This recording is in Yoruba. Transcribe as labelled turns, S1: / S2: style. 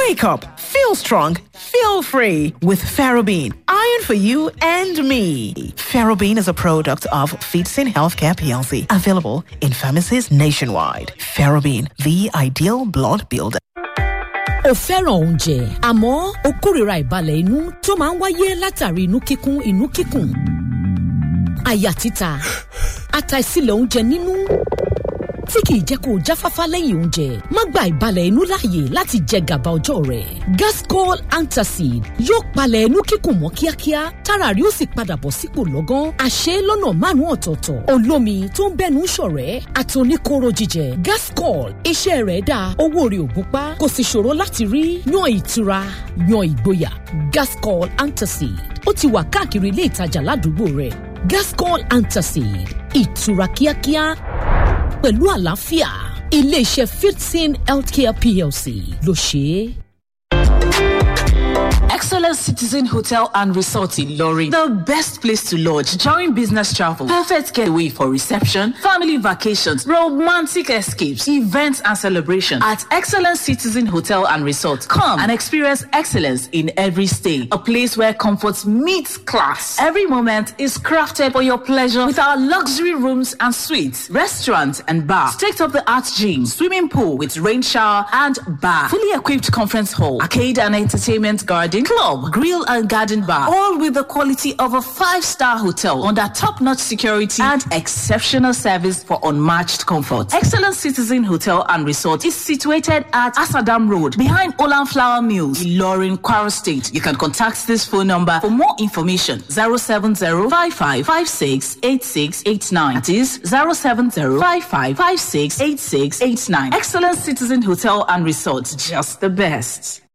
S1: Wake up, feel strong, feel free with Ferrobene. Iron for you and me. Ferrobene is a product of Feetsin Healthcare PLC, available in pharmacies nationwide. Ferrobene, the ideal blood builder.
S2: o fẹ́ràn oúnjẹ àmọ́ o kórìíra ìbalẹ̀ inú tó máa ń wáyé látàrí inú kíkún inú kíkùn àyà títa àtàìsílẹ̀ oúnjẹ nínú tí kìí jẹ́ kó o jáfáfá lẹ́yìn oúnjẹ má gba ìbalẹ̀ inú láàyè láti jẹ gàba ọjọ́ rẹ̀ gascol antacid yóò palẹ̀ inú kíkùn mọ́ kíákíá tára rí ó sì padà bọ̀ sípò lọ́gán àṣẹ lọ́nà márùn-ún ọ̀tọ̀ọ̀tọ̀ olómi tó ń bẹ́nu ṣọ̀rẹ́ àtòníkóró jíjẹ gascol iṣẹ́ rẹ̀ dáa owó rẹ̀ ò gúnpá kò sì ṣòro láti rí yan ìtura yan ìgboyà gascol antacid ó ti wà káàkiri ilé ìtajà ládùúgbò rẹ̀ gascol antacid ìtura kíákíá pẹ̀lú àlàáfíà iléeṣẹ́ fifteen healthcare plc ló ṣe é.
S3: Excellent Citizen Hotel and Resort in Lorry. The best place to lodge during business travel. Perfect getaway for reception, family vacations, romantic escapes, events and celebration. At Excellent Citizen Hotel and Resort, come and experience excellence in every stay. A place where comfort meets class. Every moment is crafted for your pleasure with our luxury rooms and suites, restaurant and bar, state-of-the-art gym, swimming pool with rain shower and bar, fully equipped conference hall, arcade and entertainment garden, club, grill and garden bar, all with the quality of a five-star hotel under top-notch security and exceptional service for unmatched comfort. Excellent Citizen Hotel and Resort is situated at Asadam Road behind Olan Flower Mills, Ilorin, Kwara State. You can contact this phone number for more information 070-5556-8689. That is 070-5556-8689. Excellent Citizen Hotel and Resort, just the best.